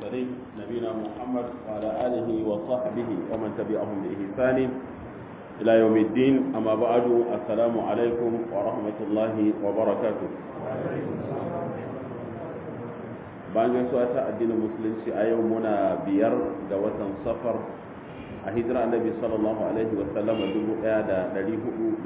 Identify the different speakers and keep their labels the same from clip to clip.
Speaker 1: المرسلين نبينا محمد وعلى آله وصحبه ومن تبعهم بإحسان إلى يوم الدين أما بعد السلام عليكم ورحمة الله وبركاته bayan gaisuwa ta addinin musulunci a yau muna biyar ga watan safar a hijira annabi sallallahu alaihi wasallama 1445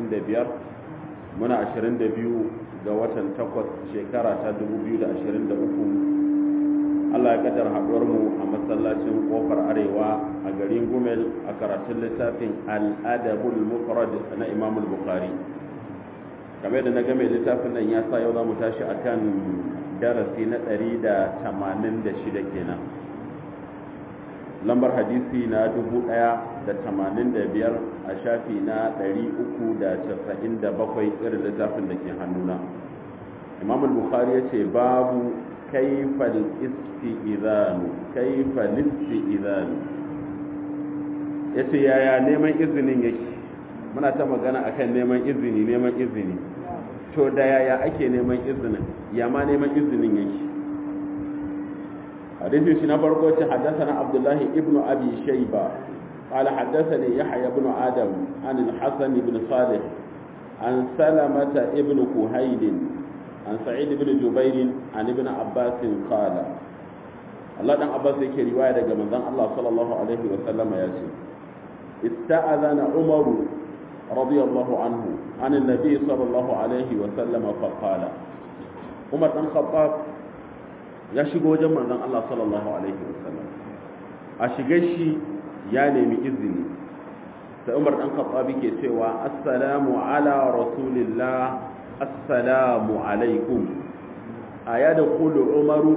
Speaker 1: muna 22 ga watan takwas shekara ta 2023 Allah ya kaddar haɗuwar mu a masallacin kofar arewa a garin Gumel a karatun littafin Al-Adabul Mufrad na Imam Bukhari game da na game littafin nan ya sa yau za mu tashi akan darasi na 186 kenan lambar hadisi na 1085 a shafi na 397 irin littafin da ke hannuna Imam Bukhari ya ce babu kaifal isti'izanu kaifal isti'izanu yace yaya neman izinin yake muna ta magana akan neman izini neman izini to da yaya ake neman izinin ya ma neman izinin yake hadisin shi na farko ce haddathana abdullahi ibn abi shayba قال حدثني يحيى بن آدم عن الحسن بن صالح عن سلمة ابن كهيل عن سعيد بن جبير عن ابن عباس قال الله دان عباس yake riwaya daga manzon Allah sallallahu alaihi wa sallama yace ista'adana Umar radiyallahu anhu an annabi sallallahu alaihi wa sallama fa qala Umar dan Khattab ya shigo wajen manzon Allah sallallahu alaihi wa sallam a shige shi ya nemi izini sai Umar dan Khattab ke cewa assalamu ala rasulillah assalamu alaikum a ya da kulu umaru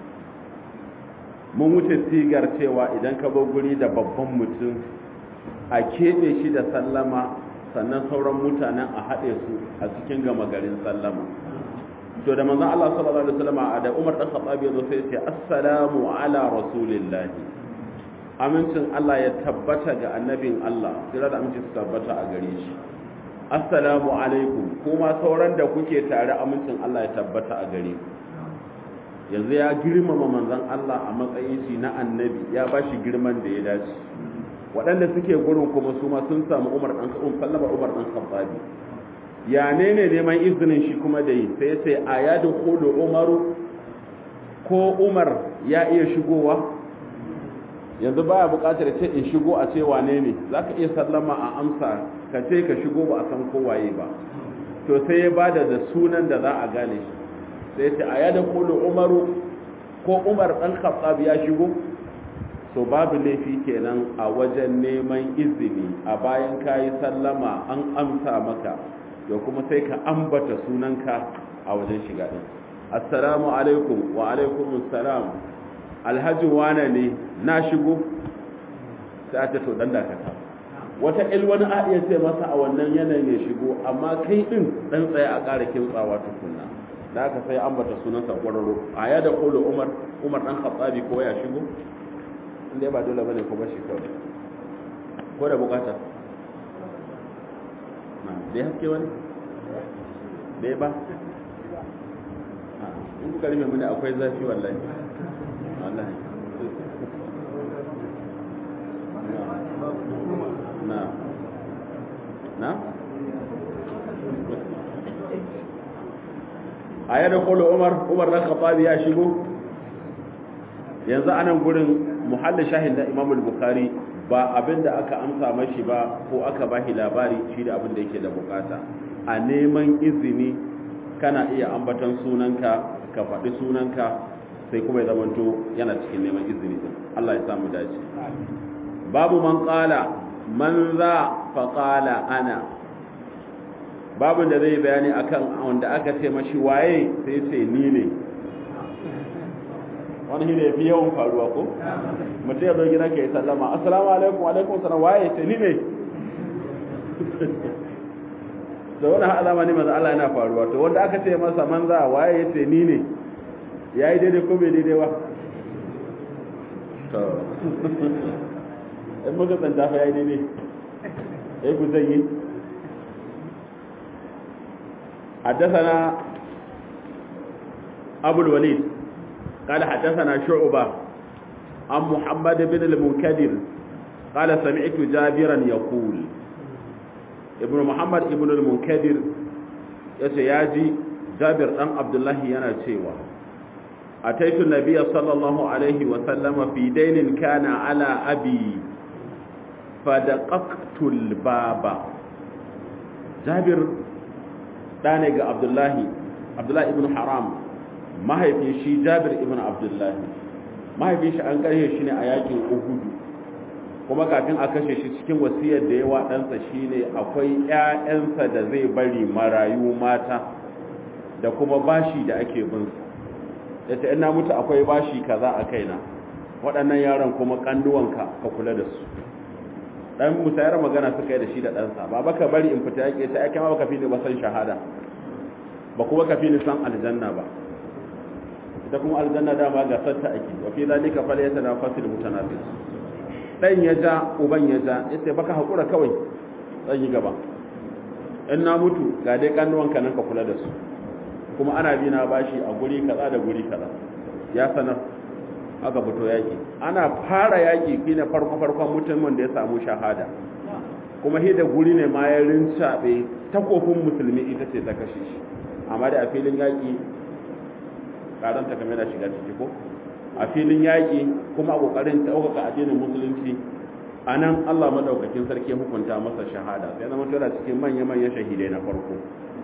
Speaker 1: mun wuce sigar cewa idan ka bar guri da babban mutum a keɓe shi da sallama sannan sauran mutanen a haɗe su a cikin gama garin sallama to da manzon Allah sallallahu alaihi wasallam da Umar dan Khattab yazo sai ya ce assalamu ala rasulillahi amincin Allah ya tabbata ga annabin Allah kira da amincin su tabbata a gare shi assalamu alaikum kuma sauran da kuke tare amincin Allah ya tabbata a gare ku yanzu ya girmama manzon Allah a matsayin shi na annabi ya ba shi girman da ya dace waɗanda suke gurin kuma su ma sun samu Umar dan Khattab sallama Umar dan Khattabi ya ne ne neman izinin shi kuma da yi sai sai ayadu khulu Umaru ko Umar ya iya shigowa yanzu baya buƙatar ce in shigo a ce wane ne zaka iya sallama a amsa ka ce ka shigo ba a san kowaye ba to sai ya bada da sunan da za a gane shi sai ce a yada kulu umaru ko umar dan khattab ya shigo so babu laifi kenan a wajen neman izini a bayan kayi sallama an amsa maka to kuma sai ka ambata sunanka a wajen shiga din assalamu alaikum wa alaikum assalam alhaji wane ne na shigo sai a ce to dan dakata wata wani a iya ce masa a wannan yanayin ya shigo amma kai din dan tsaye a ƙara kintsawa tukunna da aka sai ambata sunansa kwararo a ya da kolo umar umar dan khattabi ko ya shigo inda ba dole bane ko ba shi kawai ko da bukata na dai haske wani dai ba in kuka rufe mini akwai zafi wallahi wallahi na na a yadda kolo umar umar na khattabi ya shigo yanzu anan gurin muhallin shahin da imamul bukhari ba abinda aka amsa mashi ba ko aka bashi labari shi da abin da yake da bukata a neman izini kana iya ambatan sunanka ka faɗi sunanka sai kuma ya zamanto yana cikin neman izini din Allah ya samu dace babu man qala man za fa qala ana babu da zai bayani akan wanda aka ce mashi waye sai ce ni ne wani shi ne fi yawan faruwa ko mutum ya zo gina ka yi sallama assalamu alaikum alaikum salam waye ce ni ne da wani alama ne maza Allah yana faruwa to wanda aka ce masa manza waye ya ce ni ne ya yi daidai ko bai daidai ba to in muka tsanta fa ya yi daidai ya ku zai yi حدثنا أبو الوليد قال حدثنا شعبة عن محمد بن المنكدر قال سمعت جابرا يقول ابن محمد ابن المنكدر يتياجي جابر أم عبد الله يناتيوا أتيت النبي صلى الله عليه وسلم في دين كان على أبي فدققت الباب جابر دانيغ عبد الله عبد الله ابن حرام mahaifin shi Jabir ibn Abdullah mahaifin shi an kashe shi ne a yakin Uhud kuma kafin a kashe shi cikin wasiyar da yawa ɗansa shine akwai ƴaƴansa da zai bari marayu mata da kuma bashi da ake bin su yace ina mutu akwai bashi kaza a kaina waɗannan yaran kuma kanduwanka ka kula da su dan musayar magana suka yi da shi da ɗansa ba baka bari in fita yake sai ake ma baka fi ni ba san shahada ba kuma ka fi ni san aljanna ba ita kuma aljanna dama ga satta ake wa fi zalika falyatanafasul mutanafis dan ya ja uban ya ja yace baka hakura kawai zan yi gaba in na mutu ga dai kannuwanka nan ka kula da su kuma ana bi na bashi a guri kaza da guri kaza ya sanar aka fito yaki ana fara yaki shine farko farkon mutumin da ya samu shahada kuma shi da guri ne ma ya rincabe takofin musulmi ita ce ta kashe shi amma da a filin yaki karanta kamar da shiga ciki ko a filin yaki kuma a kokarin ɗaukaka addinin musulunci a nan Allah madaukakin sarki hukunta masa shahada sai zama tura cikin manya-manyan shahidai na farko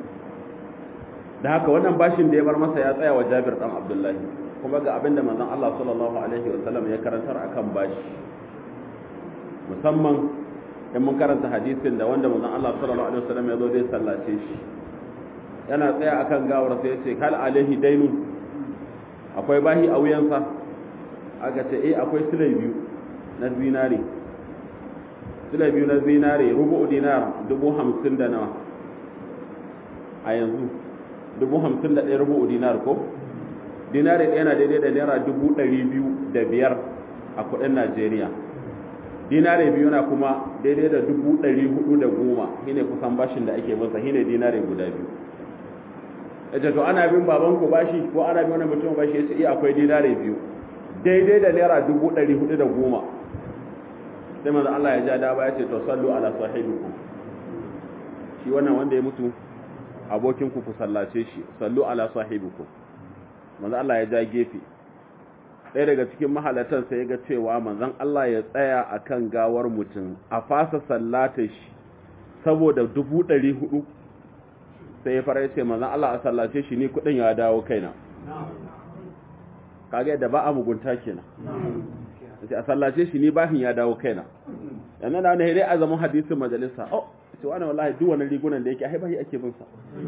Speaker 1: da haka wannan bashin da ya bar masa ya tsaya wa Jabir dan Abdullahi kuma ga abinda manzon Allah sallallahu alaihi wasallam ya karantar akan bashi musamman in mun karanta hadisin da wanda manzon Allah sallallahu alaihi wasallam ya zo zai sallace shi yana tsaya akan gawar sai ya ce kal alaihi dainu akwai bahi a wuyansa aka ce eh akwai silai biyu na zinare silai biyu na zinare rubu dinar dubu hamsin da nawa a yanzu dubu hamsin da ɗaya rubu dinar ko dinari ɗaya na daidai da naira dubu ɗari biyu da biyar a kuɗin najeriya dinari biyu na kuma daidai da dubu ɗari hudu da goma shine kusan bashin da ake masa shine dinari guda biyu yace to ana bin baban ku bashi ko ana bin wani mutum bashi yace iya akwai dinari biyu daidai da naira dubu ɗari hudu da goma sai manzo Allah ya ja da ba yace to sallu ala sahibikum shi wannan wanda ya mutu abokin ku ku sallace shi sallu ala sahibikum manzo Allah ya ja gefe ɗaya daga cikin mahalatan sai ya ga cewa manzon Allah ya tsaya akan gawar mutum a fasa sallata shi saboda dubu ɗari hudu sai ya fara ce manzon Allah a sallace shi ni kuɗin ya dawo kaina kaga yadda ba a mugunta kenan sai a sallace shi ni bashin ya dawo kaina yanzu na wani dai a zaman hadisin majalisa oh ce wani wallahi duk wani rigunan da yake a haibahi ake bin sa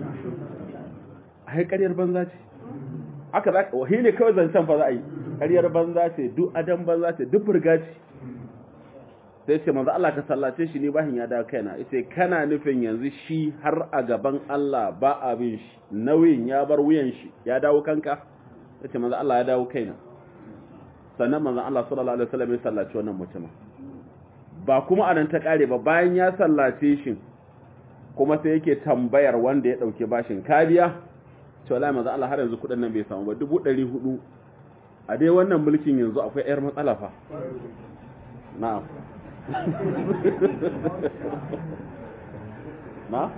Speaker 1: a haikar banza ce aka za wahi ne kawai zancen fa za a yi ƙaryar banza ce duk adam banza ce duk burga ce sai ce manzo Allah ka sallace shi ne bahin ya dawo kaina yace kana nufin yanzu shi har a gaban Allah ba abin shi nauyin ya bar wuyan shi ya dawo kanka yace manzo Allah ya dawo kaina sannan manzo Allah sallallahu alaihi wasallam ya sallaci wannan mutumin ba kuma anan ta kare ba bayan ya sallace shi kuma sai yake tambayar wanda ya dauke bashin kariya to wallahi manzo Allah har yanzu kudin nan bai samu ba 400 a dai wannan mulkin yanzu akwai yar matsala fa na'am na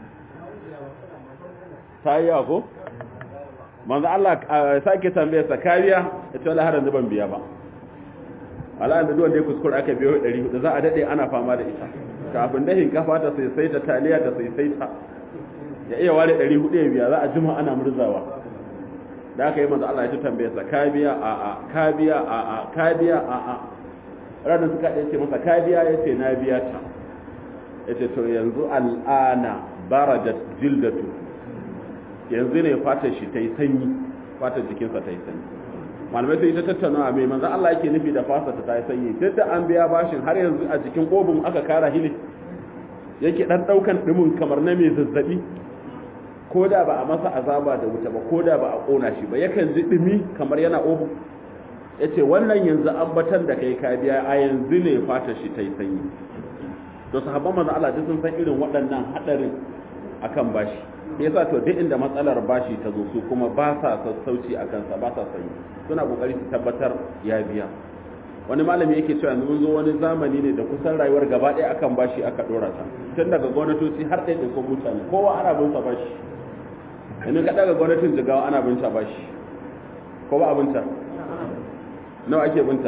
Speaker 1: tayi ko manzo Allah sake tambaye sa kariya ita wallahi har yanzu ban biya ba ala da duwan da ya kuskure aka biyo 400 za a dade ana fama da ita kafin dahin kafa ta sai sai ta taliya ta sai sai ta ya iya ware 400 ya biya za a jima ana murzawa da aka yi manzo Allah ya ta tambaye sa ka biya a a ka biya a a ka biya a a ranar suka ɗaya ce masa ka biya ya ce na biya ta ya ce to yanzu al'ana barajat jildatu yanzu ne fatar shi ta yi sanyi fatar jikinsa ta yi sanyi malamai sai ta tattauna a mai manzo Allah yake nufi da fasa ta yi sanyi duk da an biya bashin har yanzu a jikin obin aka kara hili yake dan daukan dimin kamar na mai zazzabi ko da ba a masa azaba da wuta ba ko da ba a kona shi ba yakan ji dimi kamar yana obin yace wannan yanzu ambatan da kai ka biya a yanzu ne fatar shi ta yi sanyi to sahabban manzo Allah duk sun san irin waɗannan hadarin akan bashi yasa to duk inda matsalar bashi ta zo su kuma ba sa sassauci a kansa ba sa sanyi suna kokari su tabbatar ya biya wani malami yake cewa yanzu mun zo wani zamani ne da kusan rayuwar gaba ɗaya akan bashi aka ɗora ta tun daga gwamnatoci har ɗaya da mutane kowa ana bin sa bashi yanzu ka daga gwamnatin jigawa ana bin ta bashi ko ba abinta nawa ake binta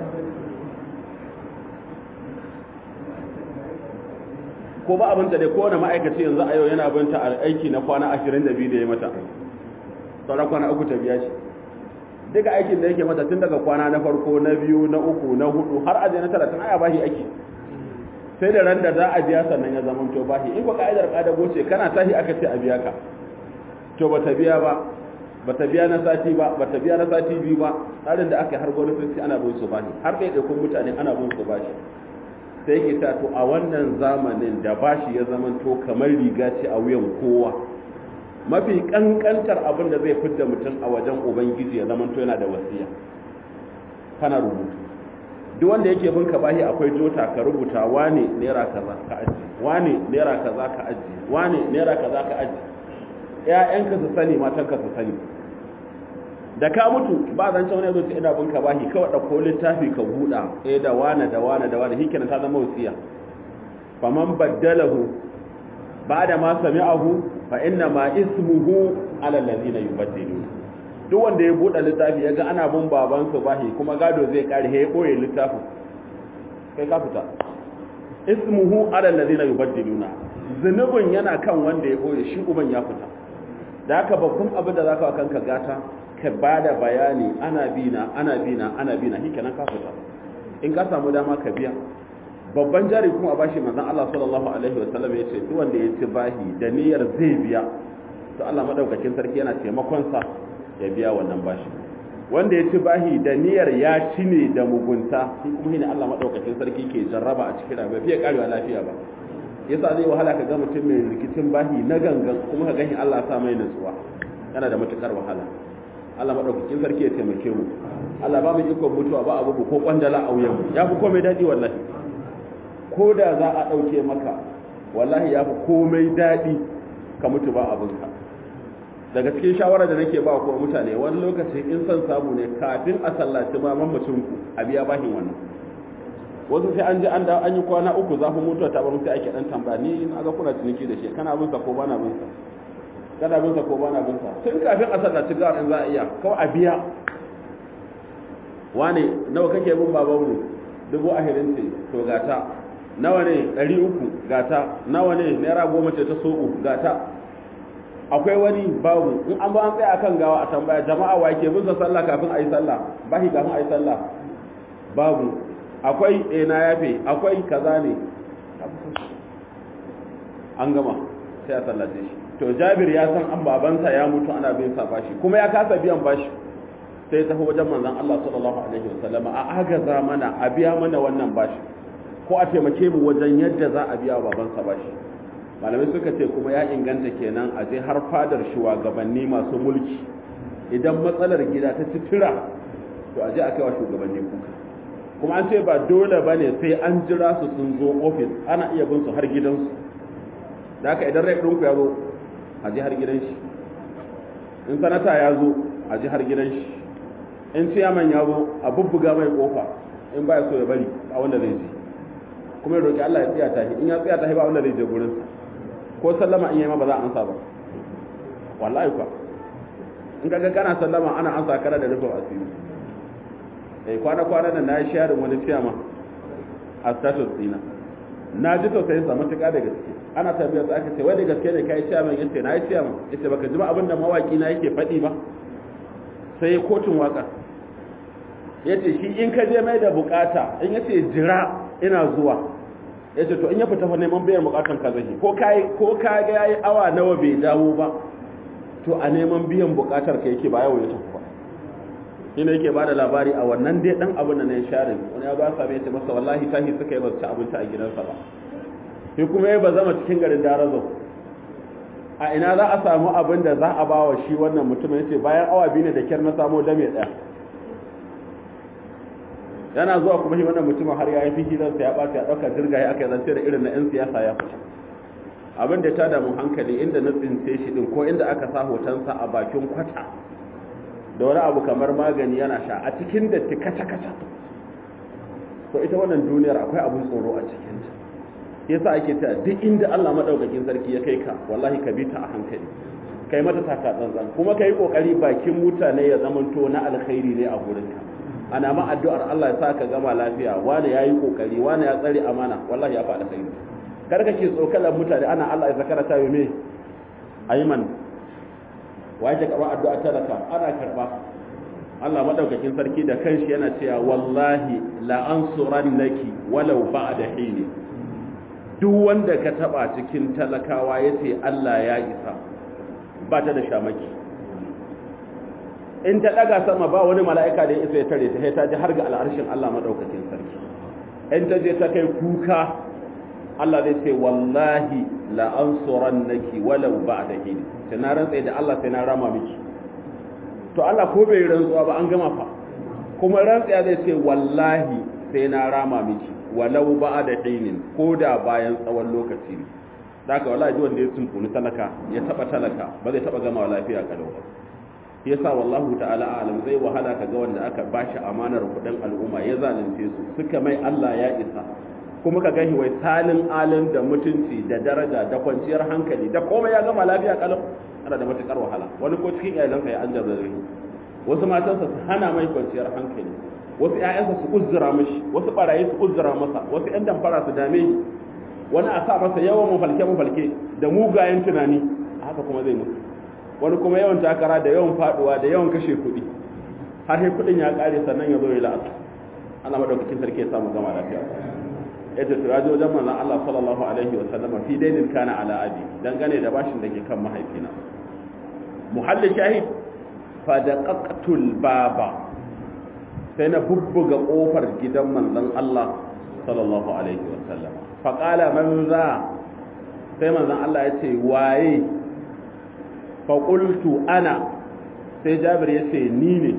Speaker 1: ko ba abinta dai kowane ma'aikaci yanzu a yau yana binta a aiki na kwana 22 da ya mata sauran kwana uku ta biya shi duka aikin da yake mata tun daga kwana na farko na biyu na uku na hudu har aje na talatin aya bashi aiki sai da ran da za a biya sannan ya zama to bashi in ko ka'idar kadago ce kana tashi aka ce a biya ka to ba ta biya ba ba ta biya na sati ba ba ta biya na sati biyu ba tsarin da aka yi har gwamnati ana bin su bashi har ɗaiɗaikun mutane ana bin su bashi sai yake ta to a wannan zamanin da bashi ya zama to kamar riga ce a wuyan kowa mafi kankantar abin da zai fidda mutum a wajen ubangiji ya zama to yana da wasiya kana rubutu duk wanda yake bin ka bashi akwai jota ka rubuta wane naira kaza ka aji wane naira kaza ka aji wane naira kaza ka aji ƴaƴanka su sani matanka su sani da ka mutu ba zan cewa ne zo ce ina bin ka bashi kawai ɗauko littafi ka buɗa eh da wane da wane da wane hikina ta zama wasiya faman baddalahu ba'da ma sami'ahu fa inna ma ismuhu ala allazina yubaddiluna duk wanda ya buɗe littafi yaga ana bin baban su bashi kuma gado zai kare ya koye littafin kai ka fita ismuhu ala allazina yubaddiluna zunubin yana kan wanda ya koye shi uban ya fita da haka babban abin da zaka kanka gata ka bada bayani ana bina ana bina ana bina hikenan ka fita in ka samu dama ka biya babban jari kuma a bashi manzon Allah sallallahu alaihi wa sallam yace duk wanda ya ci bahi da niyyar zai biya to Allah madaukakin sarki yana taimakon sa ya biya wannan bashi wanda ya ci bahi da niyyar ya ci ne da mugunta shi kuma shine Allah madaukakin sarki ke jarraba a cikin rayuwa fiye karewa lafiya ba yasa zai wahala ka ga mutum mai rikicin bahi na gangan kuma ka gani Allah sa mai nutsuwa yana da matukar wahala Allah madaukakin sarki ya taimake mu Allah ba mu ikon mutuwa ba abu ko kwandala a wuyan mu ya fi komai dadi wallahi ko da za a dauke maka wallahi ya fi komai dadi ka mutu ba abinka daga cikin shawara da nake ba ko mutane wani lokaci in san samu ne kafin a sallaci ma mamacin ku a biya bahin wannan wasu sai an ji an da an yi kwana uku zafin mutuwa ta bar sai ake dan tambaya ni na ga kuna ciniki da shi kana bin sa ko bana bin sa kana bin sa ko bana bin sa tun kafin a sallaci ga in za a iya kawai a biya wane nawa kake bin babanmu dubu ahirin ce to gata nawa ne ɗari uku gata nawa ne naira goma ce ta soɓo gata akwai wani babu in an ba an tsaya kan gawa a tambaya jama'a wa ke bin sa sallah kafin a yi sallah bahi kafin a yi sallah babu akwai eh na yafe akwai kaza ne an gama sai a sallace shi to jabir ya san an babansa ya mutu ana bin sa bashi kuma ya kasa biyan bashi sai tafi wajen manzon Allah sallallahu alaihi wasallama a agaza mana a biya mana wannan bashi ko a taimake mu wajen yadda za a biya babansa bashi malamai suka ce kuma ya inganta kenan a je har fadar shugabanni masu mulki idan matsalar gida ta citira to a je a kai wa shugabanni kuka kuma an ce ba dole ba ne sai an jira su sun zo ofis ana iya bin su har gidansu da haka idan rai ɗinku ya zo a je har gidan shi in sanata ya zo a je har gidan shi in ciyaman ya zo a bubbuga mai kofa in ba ya so ya bari a wanda zai je kuma ya roƙi Allah ya tsaya ta in ya tsaya ta ba wanda zai je gurinsa ko sallama in yi ma ba za a ansa ba wallahi kwa in kaga kana sallama ana ansa kana da rufin asiri eh kwana kwana da na yi sharing wani ciyama a status dina na ji tausayin sa matuƙa da gaske ana tabbiyar sa aka ce wai da gaske ne kai ciyaman yace na yi ciyaman yace baka ji abin da mawaki na yake faɗi ba sai kotun waka yace shi in ka je mai da bukata in yace jira ina zuwa ya ce to in ya fita fa neman biyan bukatan ka zai ko kai ko ka ga yayi awa nawa bai dawo ba to a neman biyan bukatar ka yake ba yawo ya tafi ba ina yake bada labari a wannan dai dan abin da na share wani ya ba sa bai ce masa wallahi tahi suka yi ba ci abinci a gidansa ba sai kuma ya ba zama cikin garin darazo a ina za a samu abin da za a bawa shi wannan mutumin yace bayan awa biyu ne da kyar na samo dame daya yana zuwa kuma shi wannan mutumin har ya yi fi hilarsa ya ɓata ya ɗauka jirga ya aka yi zance da irin na 'yan siyasa ya fita abin da ta damu hankali inda na tsince shi ɗin ko inda aka sa hotonsa a bakin kwata da wani abu kamar magani yana sha a cikin da ta kaca kaca to ita wannan duniyar akwai abin tsoro a cikinta yasa ake ta duk inda Allah madaukakin sarki ya kai ka wallahi ka bi ta a hankali kai mata taka tsantsan kuma kai kokari bakin mutane ya zamanto na alkhairi ne a gurinka ana ma addu'ar Allah ya sa ka gama lafiya wani yayi kokari wani ya tsare amana wallahi ya faɗa kai kar kake tsokalar mutane ana Allah ya zakara ta me ayman waje karba addu'a talaka ana karba Allah madaukakin sarki da kanshi yana cewa wallahi la ansurannaki walau ba'da hini duk wanda ka taba cikin talakawa yace Allah ya isa ba ta da shamaki in ta daga sama ba wani mala'ika da ya isa ya tare ta sai ta ji har ga al'arshin Allah madaukakin sarki in ta je ta kai kuka Allah zai ce wallahi la ansurannaki walau ba'da hini sai na rantsa da Allah sai na rama miki to Allah ko bai rantsuwa ba an gama fa kuma rantsiya zai ce wallahi sai na rama miki walau ba'da hinin ko da bayan tsawon lokaci ne daga wallahi wanda ya tunkuni talaka ya taba talaka ba zai taba gama lafiya kalau ba yasa wallahu ta'ala alam zai wahala kaga wanda aka bashi amanar kudin al'umma ya zalunce su suka mai Allah ya isa kuma ka gani wai talin alin da mutunci da daraja da kwanciyar hankali da komai ya gama lafiya kalau ana da matukar wahala wani ko cikin iyalansa ya an jarrabe wasu matansa su hana mai kwanciyar hankali wasu ƴaƴansa su uzzura mishi wasu barayi su uzzura masa wasu ƴan damfara su dame shi wani a sa masa yawan mafalke mafalke da mugayen tunani haka kuma zai mutu wani kuma yawan takara da yawan faduwa da yawan kashe kuɗi har sai kuɗin ya ƙare sannan ya zo ya la'asa ana madaukakin sarki ya samu gama lafiya yadda to ya je wajen manzon Allah sallallahu alaihi wa sallama fi dainin kana ala abi dangane da bashin da ke kan mahaifina muhalli shahid fa daqaqtul baba sai na bubbuga kofar gidan manzon Allah sallallahu alaihi wa sallama fa qala man za sai manzon Allah ya ce waye fa qultu ana sai Jabir ya ce ni ne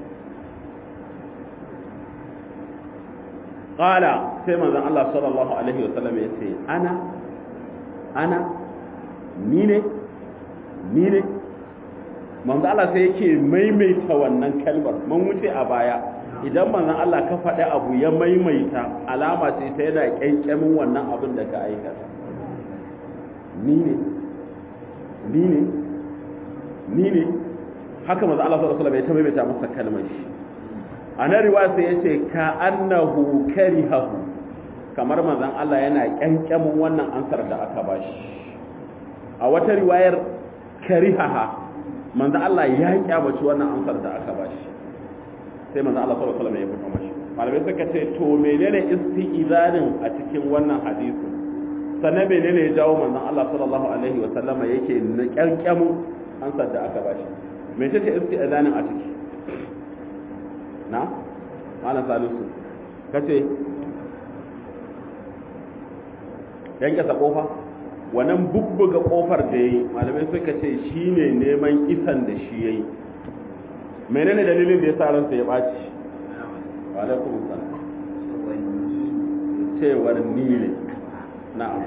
Speaker 1: qala sai manzon Allah sallallahu alaihi wa sallam ya ce ana ana ni ne ni ne manzon Allah sai yake maimaita wannan kalmar mun wuce a baya idan manzon Allah ka faɗi abu ya maimaita alama ce ta yana kyankyamin wannan abin da ka aikata ni ne ni ne ni ne haka manzon Allah sallallahu alaihi wa sallam ya ta maimaita masa kalmar shi a na riwaya sai ya ce ka annahu karihahu kamar manzon Allah yana kyankyamin wannan ansar da aka bashi a wata riwayar karihaha manzon Allah ya kyamaci wannan ansar da aka bashi sai manzon Allah sallallahu alaihi wasallam ya fito mashi malamai suka ce to menene isti'zanin a cikin wannan hadisi sannan menene ya jawo manzon Allah sallallahu alaihi wasallam yake na kyankyamin ansar da aka bashi me ce isti'zanin a ciki na malam salisu kace yanke sa kofa wannan bubbuga kofar da yayi malamai suka ce shine neman isan da shi yayi menene dalilin da yasa ransa ya baci wa alaikum assalam cewar ni ne na'am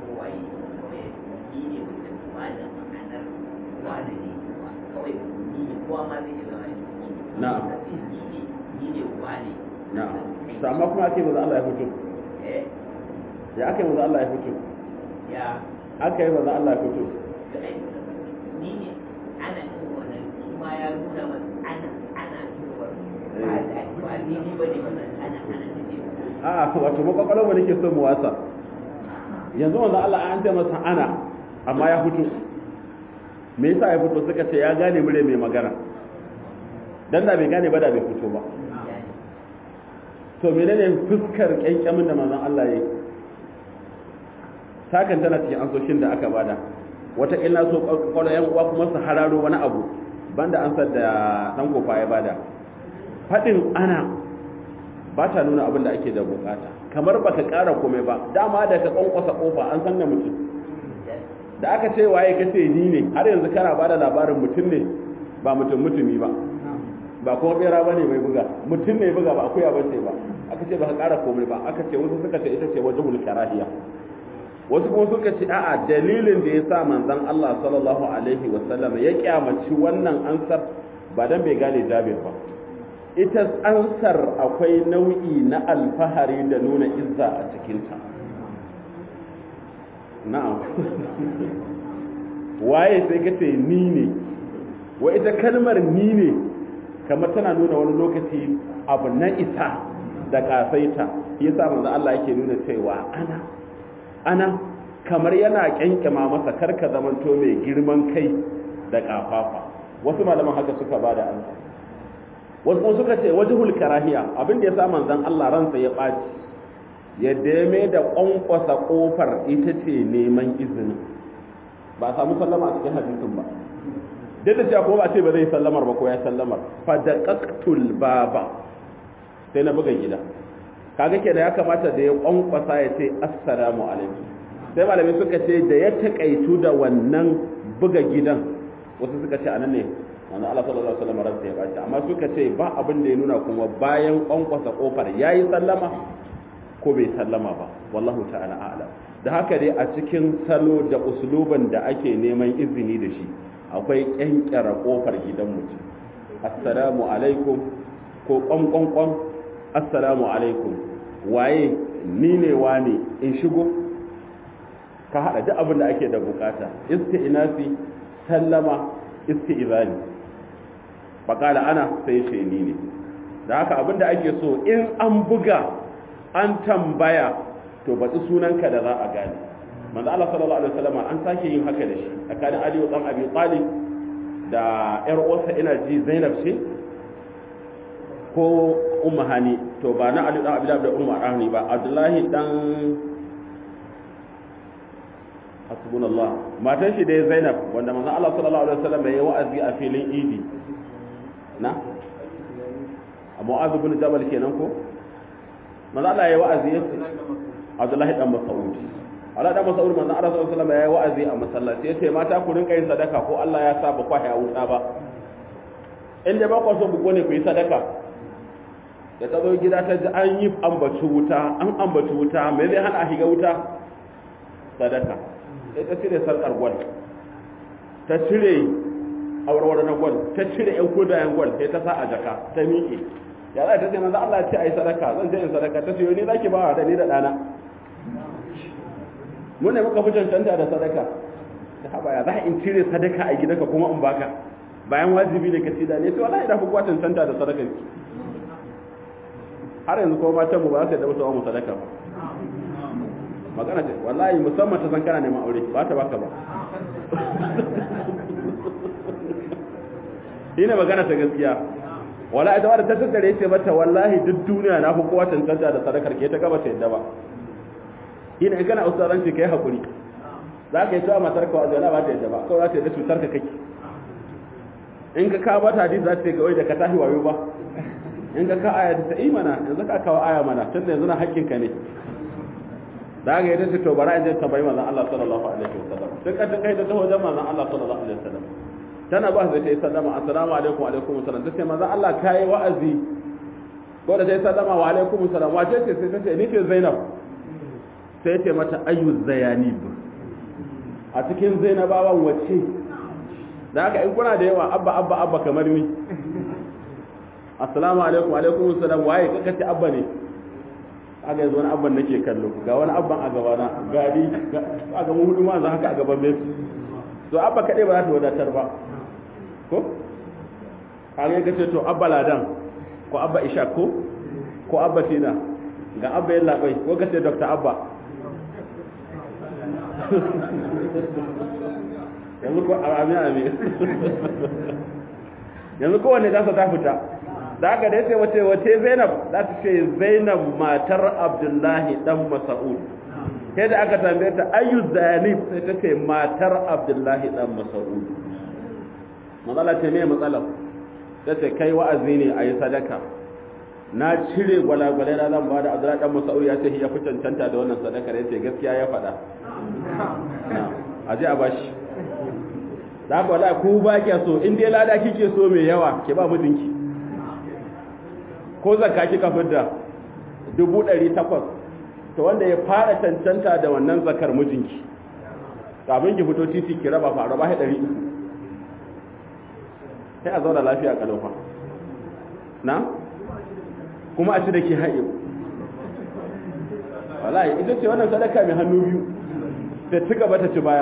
Speaker 1: na'am na'am to amma kuma ake maza Allah ya fito ya aka yi maza Allah ya fito
Speaker 2: ya
Speaker 1: aka yi maza Allah ya fito
Speaker 2: ni ne ana yin wannan kuma ya nuna wa ana ana cewa ba da ba ni ne ba ne wannan ana ana ne
Speaker 1: a wato makwakwalon mu nake so mu wasa yanzu maza Allah an ce masa ana amma ya fito me yasa ya fito suka ce ya gane mure mai magana dan da bai gane ba da bai fito ba to menene fuskar kyankyamin da manzon Allah yayi sakan tana cikin ansoshin da aka bada wata illa so kwallo yan uwa kuma su hararo wani abu banda ansar da dan kofa ya bada fadin ana ba ta nuna abin da ake da bukata kamar baka kara komai ba dama da ka kwankwasa kofa an san da mutum da aka ce waye kace ni ne har yanzu kana bada labarin mutum ne ba mutum mutumi ba ba kuma bera bane mai buga mutum ne buga ba akuya bace ba aka ce ba ka ƙara komai ba aka ce wasu suka ce ita ce wajhul karahiya wasu kuma suka ce a'a dalilin da ya sa manzon Allah sallallahu alaihi wa sallam ya kyamaci wannan ansar ba dan bai gane Jabir ba ita ansar akwai nau'i na alfahari da nuna izza a cikinta na'am waye sai ka ce ni ne wa ita kalmar ni ne kamar tana nuna wani lokaci abu na isa da kasaita yasa manzo Allah yake nuna cewa ana ana kamar yana kyankyama masa karka zamanto mai girman kai da kafafa wasu malaman haka suka bada ansa wasu kuma suka ce wajhul karahiya abin da yasa manzon Allah ransa ya baci yadda ya mai da kwankwasa kofar ita ce neman izini ba a samu sallama a cikin hadisin ba duk da cewa ko ba ce ba zai sallamar ba ko ya sallamar fa daqaqtul baba sai na buga gida kaga kenan ya kamata da ya kwankwasa ya ce assalamu alaikum sai malamai suka ce da ya takaitu da wannan buga gidan wasu suka ce anan ne wanda Allah sallallahu alaihi wasallam ransa ya baci amma suka ce ba abin da ya nuna kuma bayan kwankwasa kofar yayi sallama ko bai sallama ba wallahu ta'ala a'lam da haka dai a cikin salo da usluban da ake neman izini da shi akwai kyankyara kofar gidan mutum assalamu alaikum ko kwankwankwan assalamu alaikum waye ni ne wane in shigo ka haɗa duk abin da ake da bukata isti'nasi sallama isti'zani faƙala ana sai ce ni ne da haka abin da ake so in an buga an tambaya to baɗi sunanka da za a gane manzo Allah sallallahu alaihi wasallam an sake yin haka da shi tsakanin Ali dan Abi Talib da ƴar uwarsa ina ji Zainab ce ko Ummu Hani to ba na Ali dan Abi Talib da Ummu Hani ba Abdullahi dan hasbunallah matan shi dai Zainab wanda manzo Allah sallallahu alaihi wasallam ya yi wa'azi a filin Idi na Mu'adh bin Jabal kenan ko manzo Allah ya yi wa'azi ya Abdullahi dan Mas'ud Allah dan Mas'ud manzo Allah sallallahu alaihi wasallam ya yi wa'azi a masallaci ya ce mata ku rinka yin sadaka ko Allah ya sa ba kwa ya wuta ba in da ba ku so ku ne ku yi sadaka da ta zo gida ta ji an yi ambaci wuta an ambaci wuta me zai hana a shiga wuta sadaka sai ta cire sarkar gwal ta cire awarwar na gwal ta cire yan kodayen gwal sai ta sa a jaka ta miƙe ya za ta ce manzo Allah ce ai sadaka zan je in sadaka ta ce ni zaki ba da ni da dana mun ne muka fi cancanta da sadaka ta haba ya za in cire sadaka a gidanka kuma in baka bayan wajibi ne ka ci da ne to wallahi da fi kuwa cancanta da sadaka har yanzu kuma matan mu ba su da musu mu sadaka ba magana ce wallahi musamman ta san kana neman aure ba ta baka ba ina magana ta gaskiya wala ita wadda ta tattare ce mata wallahi duk duniya na fi kowa cancanta da sadakar ke ta gaba ta yadda ba ina in kana ustaranci kai hakuri za ka yi cewa matar ka wajen ba ta yadda ba kawai za ta yadda cutar ka kake in ka kawo mata hadisi za ta ga wai da ka tashi wayo ba in ka ka aya ta imana yanzu ka kawo aya mana tun da yanzu na hakkin ka ne da ga yadda ce to bara in je tambayi manzon Allah sallallahu alaihi wasallam sai ka kai da taho wajen manzon Allah sallallahu alaihi wasallam tana ba zai ta yi sallama assalamu alaikum wa alaikum assalam ta ce manzon Allah kai wa'azi ko da ta yi sallama wa alaikum assalam wace ce sai ta ce ni ce Zainab sai ce mata ayyu zayanib a cikin Zainabawan wace da haka in kuna da yawa abba abba abba kamar ni assalamu alaikum wa alaikum assalam waye kaka ce abba ne aga yanzu wani abban nake kallo ga wani abban a gabana gari a ga hudu ma za haka a gaban mai to abba kaɗai ba za ta wadatar ba ko kaga ya ce to abba ladan ko abba isha ko ko abba tina ga abba yin labai ko ka ce dr abba yanzu ko amin amin yanzu kowane za ta fita da aka dai sai wace wace Zainab za ta ce Zainab matar Abdullahi dan Mas'ud sai da aka tambaye ta ayu zanib sai ta ce matar Abdullahi dan Mas'ud matsala ce me matsalar ta ce kai wa'azi ne ayi sadaka na cire gwalagwalai na zan bada Abdullahi dan Mas'ud ya ce ya fi cancanta da wannan sadakar yace gaskiya ya faɗa a je a bashi da haka wala ku ba ke so in dai lada kike so mai yawa ke ba mijinki ko zakka kika fidda dubu ɗari takwas to wanda ya fara cancanta da wannan zakar mijinki kafin ki fito titi ki raba fa raba ɗari uku sai a zauna lafiya kalofa na kuma a ci da ke haɗe wallahi ita ce wannan sadaka mai hannu biyu ta ci gaba ta ci baya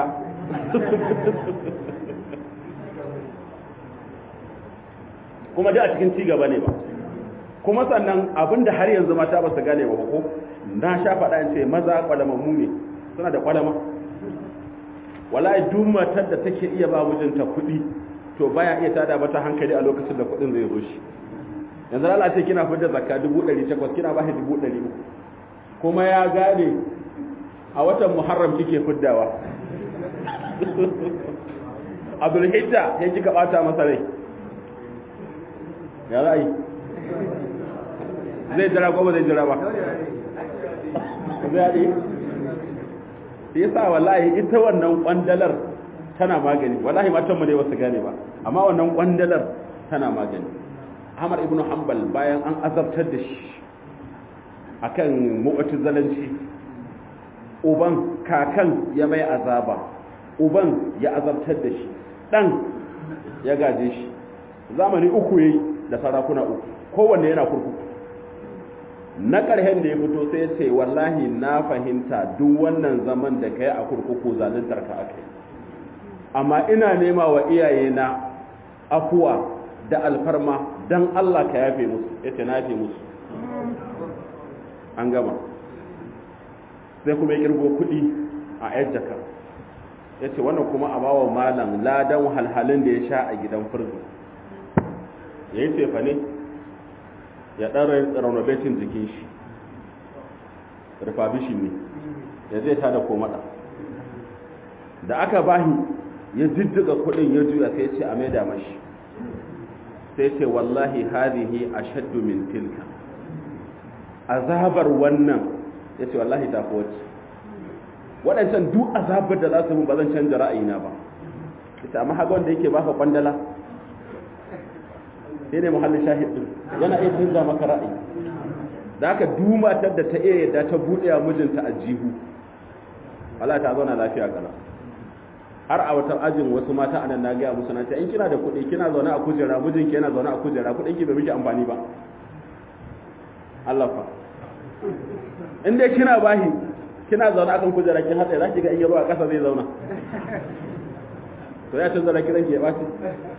Speaker 1: kuma da a cikin ci gaba ne ba kuma sannan abinda har yanzu mata ba su gane ba ko na sha faɗa in ce maza kwalamammu ne suna da kwalama wallahi duk matar da take iya ba mijinta kuɗi to baya iya tada mata hankali a lokacin da kuɗin zai zo shi yanzu Allah ce kina fitar zakka 1800 kina ba shi 300 kuma ya gane a watan Muharram kike fiddawa Abdul Hijja ya kika bata masa rai ya ra'ayi zai jira ko ba zai jira ba zai yi yasa wallahi ita wannan kwandalar tana magani wallahi matan mu ne wasu gane ba amma wannan kwandalar tana magani Ahmad ibn Hanbal bayan an azabtar da shi akan mu'tazilanci uban kakan ya mai azaba uban ya azabtar da shi dan ya gaje shi zamani uku yayi da sarakuna uku kowanne yana kurkuku na ƙarshen da ya fito sai ya ce wallahi na fahimta duk wannan zaman da kai a kurkuku zaluntar ka aka amma ina nema wa iyayena afuwa da alfarma don Allah ka yafe musu ya ce na yafe musu an gama sai kuma ya kirgo kuɗi a yar jaka ya ce wannan kuma a bawa malam ladan halhalin da ya sha a gidan firgo ya yi tefa ne ya ɗan renovating jikin shi refurbishing ne ya zai tada komada da aka bahi ya jiddiga kuɗin ya juya sai ce a maida mashi sai ce wallahi hadihi ashaddu min tilka azabar wannan ya ce wallahi ta wacce waɗancan duk azabar da za su mun ba zan canja ra'ayina ba ita amma haka wanda yake baka kwandala sai ne muhallin shahid din yana iya canza maka ra'ayi da aka dumatar da ta iya yadda ta buɗe wa mijinta a jihu Allah ta zauna lafiya kala har a wata ajin wasu mata anan na gaya musu na ce in kina da kuɗi kina zaune a kujera mijinki yana zaune a kujera kuɗin ki bai miki amfani ba Allah fa in dai kina bahi kina zaune akan kujera kin hada za ki ga in yaro a ƙasa zai zauna to ya canza da kiran ki ya baci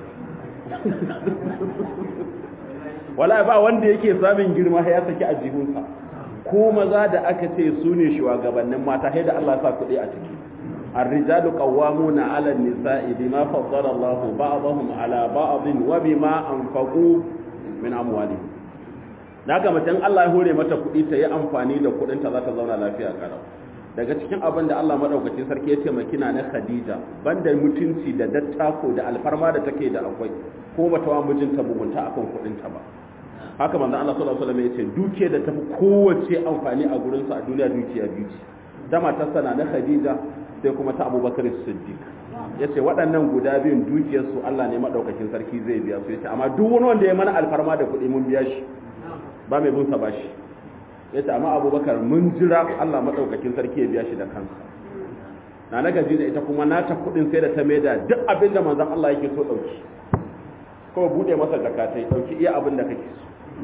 Speaker 1: wala ba wanda yake samun girma ya saki a jihunsa ko maza da aka ce su ne shugabannin mata sai da Allah ya sa kuɗi a ciki الرجال قوامون على النساء بما فضل الله بعضهم على بعض وبما أنفقوا من أموالهم daga macen Allah ya hore mata kuɗi ta yi amfani da kuɗin ta za ta zauna lafiya karau daga cikin abin da Allah madaukakin sarki ya ce makina na Khadija banda mutunci da dattako da alfarma da take da akwai ko bata wa mijinta mugunta akan kuɗin ta ba haka manzon Allah sallallahu alaihi wasallam ya ce duke da tafi kowace amfani a gurin sa a duniya dukiya biyu ce da matarsa na Khadija sai kuma ta Abubakar Siddiq yace waɗannan guda biyun dukiyarsu Allah ne madaukakin sarki zai biya su yace amma duk wani wanda ya mana alfarma da kuɗi mun biya shi ba mai bunsa ba shi ya ce amma abubakar mun jira allah maɗaukakin sarki ya biya shi da kansa na na gaji da ita kuma nata kuɗin sai da ta maida duk abin da manzan allah yake so ɗauki kuma buɗe masa zakatai ɗauki iya abin da kake so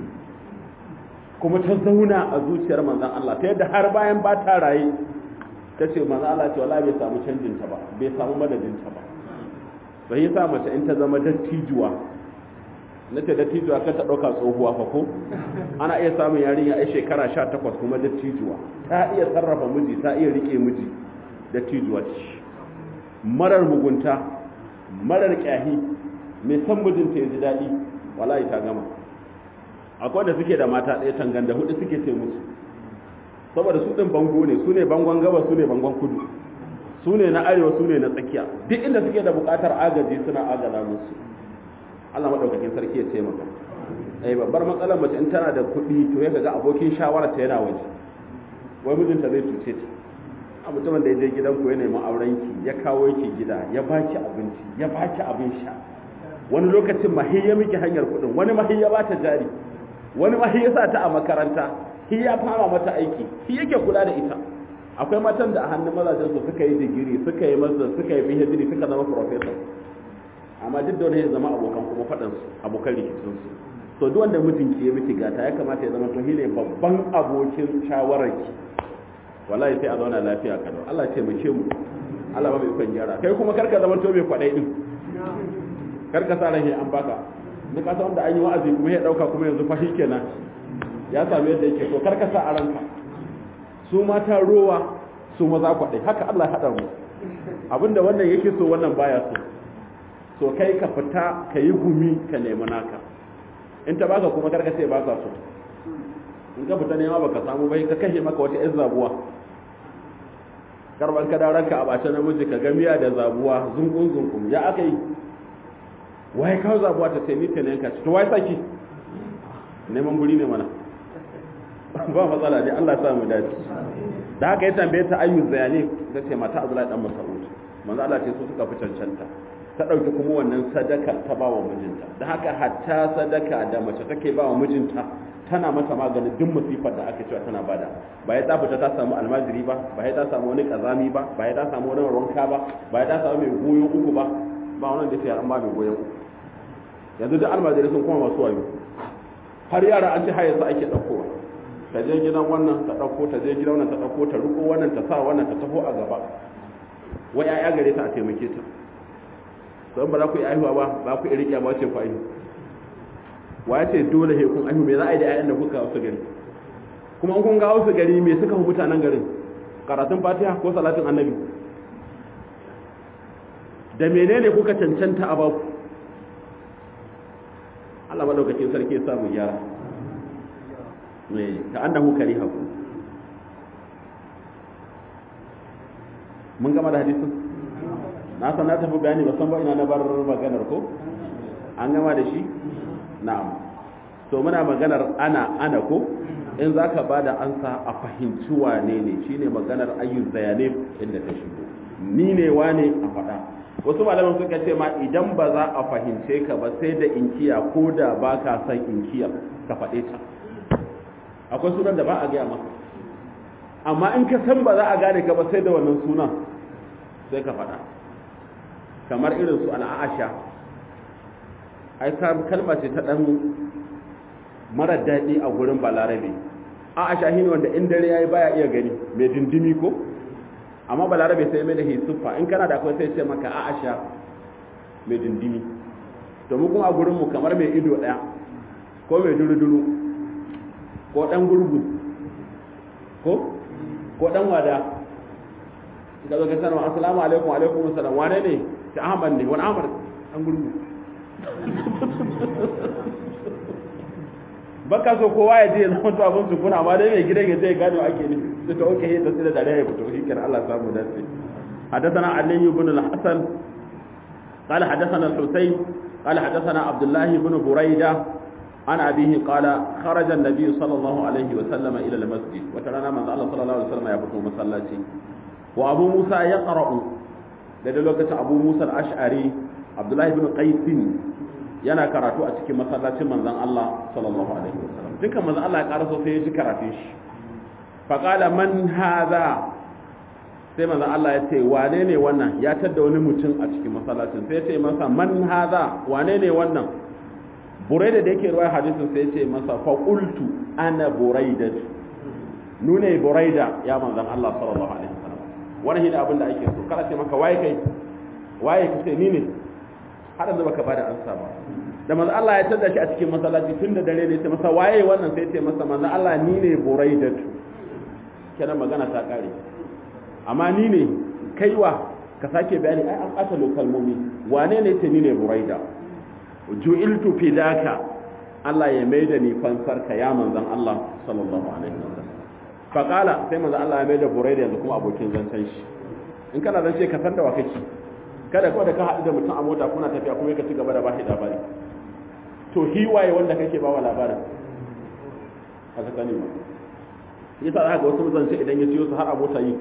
Speaker 1: kuma ta zauna a zuciyar manzan allah ta yadda har bayan ba ta raye ta ce manzan allah ce wala bai samu canjinta ba bai samu madadinta ba bai yi sa mace in ta zama dattijuwa na ce dattijuwa ka ta ɗauka tsohuwa fa ko ana iya samun yarinya a shekara sha takwas kuma dattijuwa ta iya sarrafa miji ta iya rike miji dattijuwa ce marar mugunta marar ƙyahi mai san mijinta ya ji daɗi wallahi ta gama akwai da suke da mata ɗaya tangan da hudu suke ce musu saboda su ɗin bango ne su ne bangon gaba su ne bangon kudu su ne na arewa su ne na tsakiya duk inda suke da buƙatar agaji suna agaza musu Allah madaukakin sarki ya taimaka eh babbar matsalar mace in tana da kuɗi to ya ga abokin shawara ta yana waje wai mijinta zai cuce ta a mutumin da ya je gidan ku ya nemi auren ki ya kawo ki gida ya baki abinci ya baki abin sha wani lokacin mahi ya miki hanyar kuɗin wani mahi ya bata jari wani mahi ya sa ta a makaranta shi ya fara mata aiki shi yake kula da ita akwai matan da a hannun mazajen su suka yi digiri suka yi master suka yi PhD suka zama professor amma duk da wani ya zama abokan kuma faɗansu abokan rikicinsu to duk wanda mijin ki ya miki gata ya kamata ya zama to shine babban abokin shawararki wallahi sai a zauna lafiya kada Allah ce mu mu Allah ba mai ikon gyara kai kuma karka zama to mai kwadai din karka sa ran an baka duk kasa wanda an yi wa'azi kuma ya dauka kuma yanzu fa kenan ya sami yadda yake to karka sa a ranka su mata rowa su maza kwadai haka Allah ya hada mu abinda wannan yake so wannan baya so so kai ka fita ka yi gumi ka nemi naka in ta baka kuma karka sai baka so in ka fita nema baka samu bai ka kashe maka wata yan zabuwa karban ka ranka a bace namiji ka gamiya da zabuwa zungun zungun ya aka yi waye kawo zabuwa ta sai nita ne ka to waye saki neman guri ne mana ba matsala ne Allah ya sa mu dace da haka ya tambaye ta ayyu zayani ta ce mata Abdullahi dan Mas'ud manzo Allah ce su suka fi cancanta ta ɗauki kuma wannan sadaka ta ba wa mijinta da haka hatta sadaka da mace take ba wa mijinta tana mata maganin duk musifar da aka cewa tana bada ba ya ta fita ta samu almajiri ba ba ya ta samu wani kazami ba ba ya ta samu wani wanka ba ba ya ta samu mai goyon uku ba ba wannan da sai an ba mai goyon uku yanzu duk almajiri sun kuma masu wayo har yara an ci haye su ake ɗaukowa ta je gidan wannan ta ɗauko ta je gidan wannan ta ɗauko ta riko wannan ta sa wannan ta taho a gaba wai 'ya'ya gare ta a taimake ta don ba za ku yi aihuwa ba ba ku riƙe ba ce ku aihu wa ya ce dole he kun aihu me za a yi da 'ya'yan da kuka wasu gari kuma kun ga wasu gari me suka hu mutanen garin karatun fatiha ko salatin annabi da menene kuka cancanta a baku Allah madaukakin sarki ya sa mu gyara me ka annahu kariha ku mun gama da hadisin na san na tafi bayani ba san ba ina na bar maganar ko an gama da shi na'am to muna maganar ana ana ko in zaka bada ansa a fahimci wane ne shine maganar ayyuz zayane inda ta shigo ni ne wane a faɗa wasu malaman suka ce ma idan ba za a fahimce ka ba sai da inkiya ko da ba ka san inkiya ka faɗe ta akwai sunan da ba a gaya maka amma in ka san ba za a gane ka ba sai da wannan sunan sai ka faɗa kamar irin su al'asha ai kalma ce ta ɗan mara daɗi a gurin balarabe a'asha shi ne wanda in dare ya yi baya iya gani mai dindimi ko amma balarabe sai mai da hisuffa in kana da akwai sai ce maka a'asha mai dindimi to mu kuma a gurinmu kamar mai ido ɗaya ko mai duru-duru ko ɗan gurgu ko ko ɗan wada ka zo ka sanarwa assalamu alaikum alaikum assalam wane ne ta ahmad ne wani ahmad ɗan gurgu baka so kowa ya je ya zama to abin su kuna amma dai mai gidan ya zai gane ake ne sai ta oke ta tsira da rai ya fito shi kenan Allah samu dace حدثنا علي بن الحسن قال حدثنا الحسين قال حدثنا عبد الله بن بريدة عن أبيه قال خرج النبي صلى الله عليه وسلم إلى المسجد وترانا من الله صلى الله عليه وسلم يفتو مسلاتي وأبو موسى يقرأ لدى لوكة أبو موسى الأشعري عبد الله بن قيس yana karatu a cikin masallacin manzon Allah sallallahu alaihi wasallam duka manzon Allah ya karaso sai ya ji karatun shi fa qala man hadha sai manzon Allah ya ce wane ne wannan ya tadda wani mutum a cikin masallacin sai ya ce masa man hadha wane ne wannan buraida da yake ruwaya hadisin sai ya ce masa fa qultu ana buraida nune buraida ya manzon Allah sallallahu alaihi wasallam wannan shine abin da ake so kada ce maka waye kai waye kace ni ne har yanzu baka bada ansa ba da manzo Allah ya tada shi a cikin masallaci tun da dare ne sai masa waye wannan sai ce masa manzo Allah ni ne buraidatu kenan magana ta kare amma ni ne kaiwa ka sake bayani ai an ɓata kalmomi wane ne ce ni ne buraida ju'iltu fidaka Allah ya maida ni fansar ka ya manzon Allah sallallahu alaihi wasallam fa qala sai manzon Allah ya maida buraida yanzu kuma abokin zancen shi in kana zance ka san da wa kake kada kawai da ka haɗu da mutum a mota kuna tafiya kuma ka ci gaba da ba shi labari to hiwaye wanda kake ba wa labarin haka sani ba yasa za ga wasu zance idan ya ciyo su har a mota yi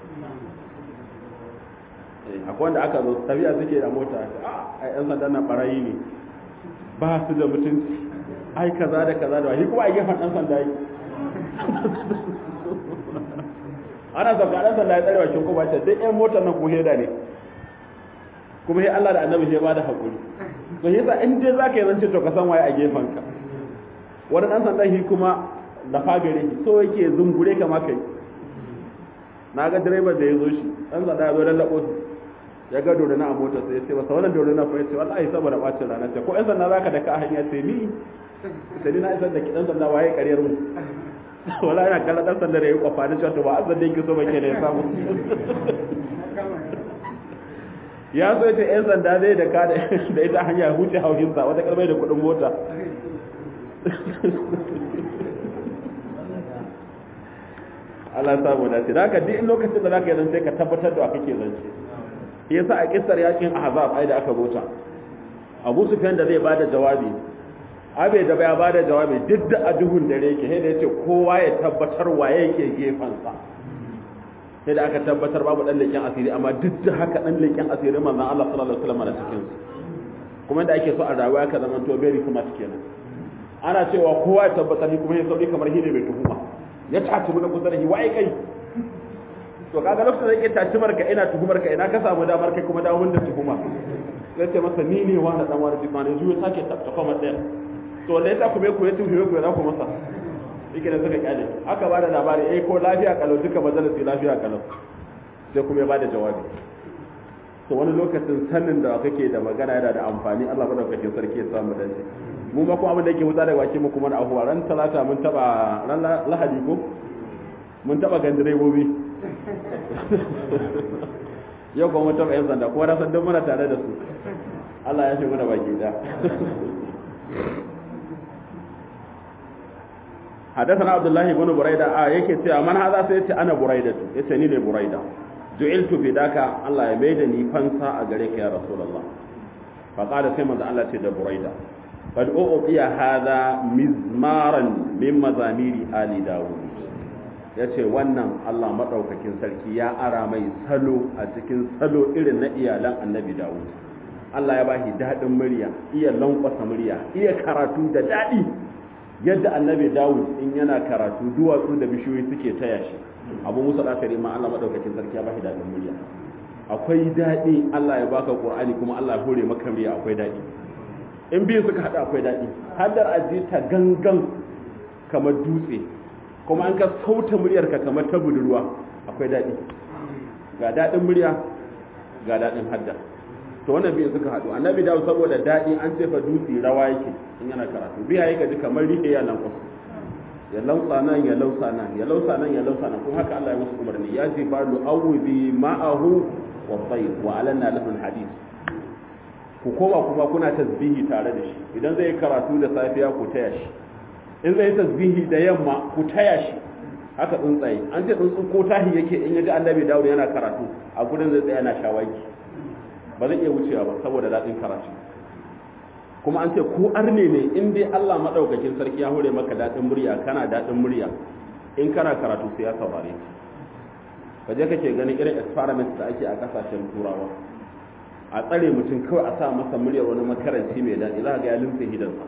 Speaker 1: akwai wanda aka zo tafiya suke da mota a yan sanda na barayi ne ba su da mutunci ai kaza da kaza da wani kuma a gefen ɗan sanda yi ana sauka ɗan sanda ya tsare wa shinko ba ta duk yan motar nan ko heda ne kuma sai Allah da annabi sai ba da hakuri to yasa in dai zaka yi zance to ka san waye a gefen ka wani dan sanda shi kuma da fagare shi so yake zungure kama kai na ga direban da ya zo shi dan sanda ya zo lallabo shi ya ga dorina a mota sai ya ce masa wannan dorina fa ya ce wallahi saboda bacin rana ce ko yan sanda zaka da ka a hanya sai ni sai ni na isar da kidan sanda waye ƙaryar mu wala yana kallon dan sanda da ya kwafa da cewa to ba azan da yake so ba ke da ya samu ya so ce yan sanda zai da ka da ita hanya huce haushinsa wata karbai da kuɗin mota Allah samu dace da haka duk lokacin da zaka yi zance ka tabbatar da kake zance shi yasa a kissar yakin ahzab ai da aka bota Abu Sufyan da zai bada jawabi abe da ya bada jawabi duk da ajuhun dare yake sai da yace kowa ya tabbatar waye yake gefansa sai da aka tabbatar babu dan leken asiri amma duk da haka dan leken asiri manzon Allah sallallahu alaihi wasallam da cikin su kuma da ake so a rayuwa ka zama to very smart kenan ana cewa kowa ya tabbatar ni kuma ya sauri kamar hine mai tuhuma ya tace mu da kusa da shi waye kai to kaga lokacin da yake tacimar ka ina tuhumar ka ina ka samu damar kai kuma dawo da tuhuma sai ce masa ni ne wani dan wani jimani zuwa sake tattafa masa to da yasa kuma ku ya tuhume ku ya ku masa yake da suka kyale aka bada labari eh ko lafiya kalau duka majalisi lafiya kalau sai kuma ya bada jawabi to wani lokacin sanin da kake da magana yana da amfani Allah madaukakin sarki ya samu dace mu ma kuma abin da yake wuta daga baki mu kuma na ahuwa ran talata mun taba ran lahadi ko mun taba gan direbobi yau kuma mun taba yan sanda kuma na san duk muna tare da su Allah ya shi mana baki da حدثنا عبد الله بن بريدة آه يكي تيا من هذا سيتي أنا بريدة يتني لي بريدة جعلت بداك الله يميدني فانسا أغريك يا رسول الله فقال سيما الله تيدا بريدة قد أعطي هذا مزمارا من مزامير آل داود yace wannan Allah madaukakin sarki ya ara mai salo a cikin salo irin na iyalan Annabi Dawud Allah ya bashi dadin murya iya lankwasa murya iya karatu da dadi yadda annabi dawud in yana karatu duwatsu da bishiyoyi suke taya shi abu musa ɗakari ma allah maɗaukakin sarki ya ba shi daɗin murya akwai daɗi allah ya baka ƙur'ani kuma allah ya hore maka murya akwai daɗi in biyu suka haɗu akwai daɗi haddar aji ta gangan kamar dutse kuma an ka sauta muryarka kamar ta budurwa akwai daɗi ga daɗin murya ga daɗin hadda to wannan biyu suka haɗu annabi dawo saboda daɗi an ce fa dutse rawa yake in yana karatu biya yake ji kamar rihe ya nan kwasu ya lausa nan ya lausa nan ya lausa nan ya lausa nan kuma haka Allah ya musu umarni ya ji ba lu awudi ma'ahu wa tayr wa alanna lahu hadith ku koma kuma kuna tasbihi tare da shi idan zai karatu da safiya ku taya shi in zai tasbihi da yamma ku taya shi haka tsuntsaye an ce tsuntsu ko tahi yake in yaji annabi dawo yana karatu a gurin zai tsaya yana shawagi ba zai iya wucewa ba saboda daɗin karatu kuma an ce ko arne ne in dai Allah madaukakin sarki ya hore maka daɗin murya kana daɗin murya in kana karatu sai ya saurare ka je kake ganin irin experiment da ake a kasashen turawa a tsare mutum kawai a sa masa muryar wani makaranci mai daɗi za ga ya limfe hidansa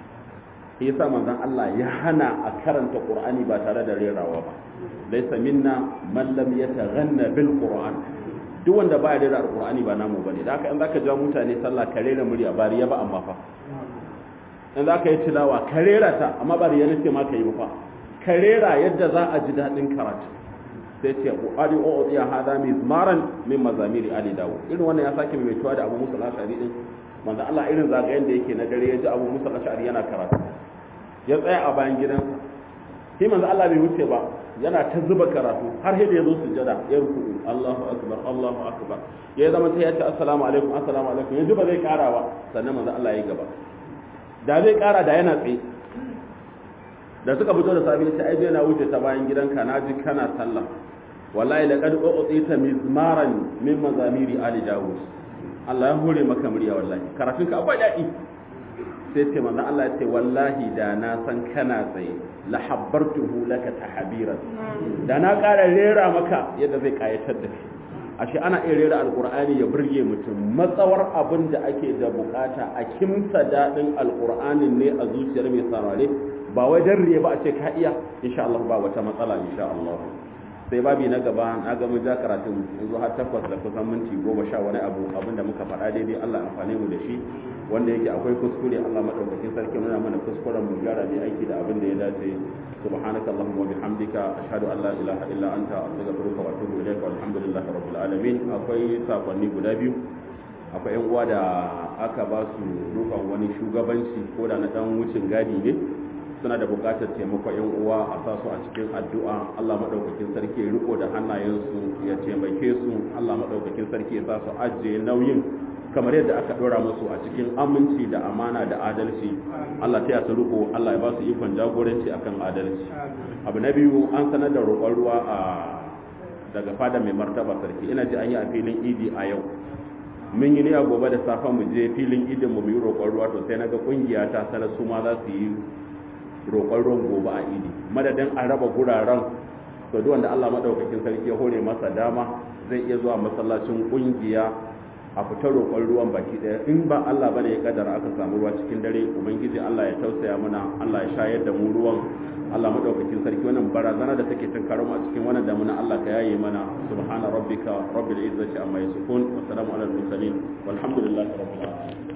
Speaker 1: shi yasa manzon Allah ya hana a karanta Qur'ani ba tare da rerawa ba laysa minna man lam yataghanna bil Qur'an duk wanda ba ya rera alqur'ani ba namu bane da haka in zaka ja mutane sallah ka rera murya ba riya ba amma fa in zaka yi tilawa ka rera ta amma ba riya nace ma ka yi ba fa ka rera yadda za a ji dadin karatu sai ce qur'ani o ya hada mizmaran min mazamiri ali dawo irin wannan ya sake mai tuwa da abu musa al-ashari din manzo Allah irin zagayen da yake na dare ya ji abu musa al-ashari yana karatu ya tsaya a bayan gidansa sai manzo Allah bai wuce ba yana ta zuba karatu har sai da ya zo sujjada ya ruku Allahu akbar Allahu akbar ya zama sai ya ce assalamu alaikum assalamu alaikum yanzu ba zai kara ba sannan manzo Allah ya gaba da zai kara da yana tsaye da suka fito da safi sai ai na wuce ta bayan gidanka na ji kana sallah wallahi laqad u'tita mizmaran min mazamiri ali dawud Allah ya hore maka murya wallahi karatun ka akwai daɗi sai ce manzo Allah ya ce wallahi da na san kana tsaye la habbartuhu laka tahbiran da na ƙara rera maka yadda zai kayatar da kai ashe ana iya rera alqur'ani ya burge mutum matsawar abin da ake da bukata a kimsa dadin alqur'anin ne a zuciyar mai saurare ba wai dan riya ba a ce ka iya insha Allah ba wata matsala insha Allah sai babi na gaba na ga mun ja karatun yanzu har takwas da kusan minti goma sha wani abu abinda muka faɗa daidai Allah amfane mu da shi wanda yake akwai kuskure Allah madaukakin sarki nuna mana kuskuren mu gyara ne aiki da abin da ya dace subhanaka allahumma wa bihamdika ashhadu an la ilaha illa anta astaghfiruka wa atubu ilaika walhamdulillahi rabbil alamin akwai sakonni guda biyu akwai yan uwa da aka ba su rukun wani shugabanci ko da na dan wucin gadi ne suna da buƙatar taimakon yan uwa a sa su a cikin addu'a Allah madaukakin sarki ya riko da hannayensu ya taimake su Allah madaukakin sarki ya sa su ajiye nauyin kamar yadda aka dora musu a cikin aminci da amana da adalci Allah ta yasa riko Allah ya ba su ikon jagoranci akan adalci abu na biyu an sanar da roƙon ruwa a daga fada mai martaba sarki ina ji an yi a filin idi a yau mun yi niyya gobe da safe mu je filin idin mu yi roƙon ruwa to sai na ga kungiya ta sanar su ma za su yi roƙon ruwan gobe a idi madadin a raba guraren to duk wanda Allah madaukakin sarki ya hore masa dama zai iya zuwa masallacin kungiya a fitar roƙon ruwan baki ɗaya in ba Allah bane ya kaddara aka samu ruwa cikin dare ubangiji Allah ya tausaya mana Allah ya shayar da mu ruwan Allah madaukakin sarki wannan barazana da take tun mu a cikin wannan damuna Allah ka yaye mana subhana rabbika rabbil izzati amma yasifun wa salamun alal mursalin walhamdulillahi rabbil alamin